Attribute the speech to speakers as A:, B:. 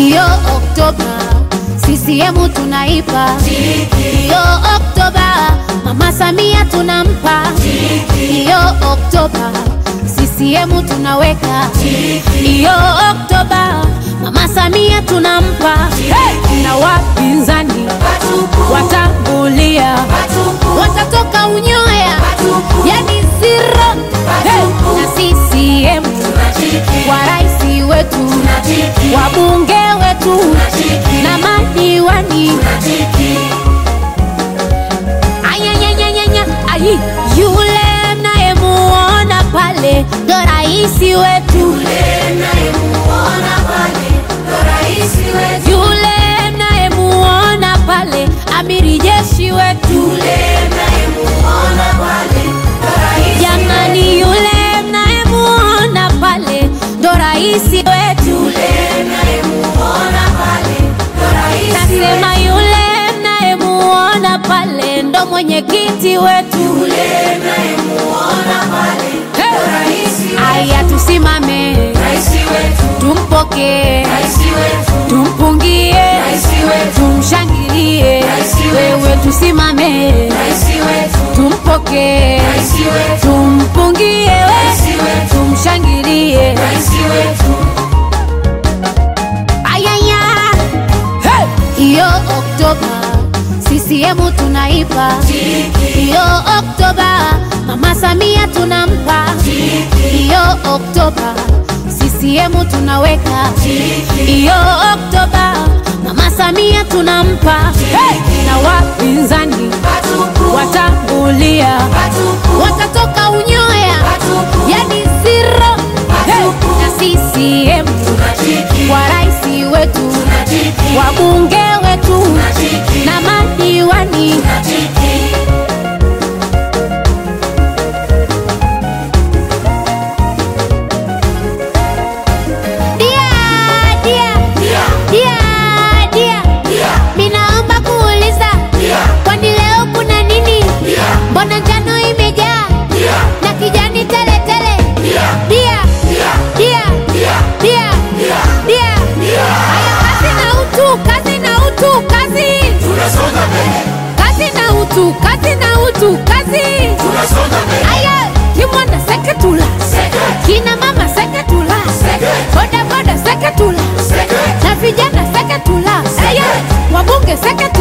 A: hiyo Oktoba CCM tunaipa hiyo Oktoba, Mama Samia tunampa hiyo Oktoba, CCM tunaweka hiyo Oktoba, Mama Samia tunampa hey! na wapinzani watambulia watatoka unyoya, yani zero hey! na CCM wa rais wetu wabunge wetu na madiwani Ayanyanyanyanya, ayi, yule mnayemuona pale ndo rais wetu, yule mnayemuona pale amiri jeshi wetu, jamani, yule mnayemuona pale ndo rais wetu, nasema yule mnayemuona pale ndo mwenyekiti wetu. Hey! Aya, tusimame tumpokee, tumpungie, tumshangilie. Wewe tusimame, tumpokee, tumpungie, we tumshangilie. Ayaya, Hey! hiyo Oktoba CCM tunaipa hiyo Oktoba, Mama Samia tunampa hiyo Oktoba, CCM tunaweka hiyo Oktoba, Mama Samia tunampa hey! na wapinzani watambulia watatoka unyoya, yani zero hey! na CCM wa rais wetu wabunge wetu na madiwani dia dia dia dia minaomba kuuliza kwani leo kuna nini mbona njano imejaa na kijani tele tele dia dia dia dia haya kazi na utu kazi na utu kazi
B: Tunasonga mbele,
A: kazi na utu kazi na utu kazi
B: tunasonga mbele.
A: aya kimwanda seketula
B: Seke,
A: kina mama seketula
B: Seke.
A: boda boda seketula
B: seke,
A: na vijana seketula aya wabunge seketula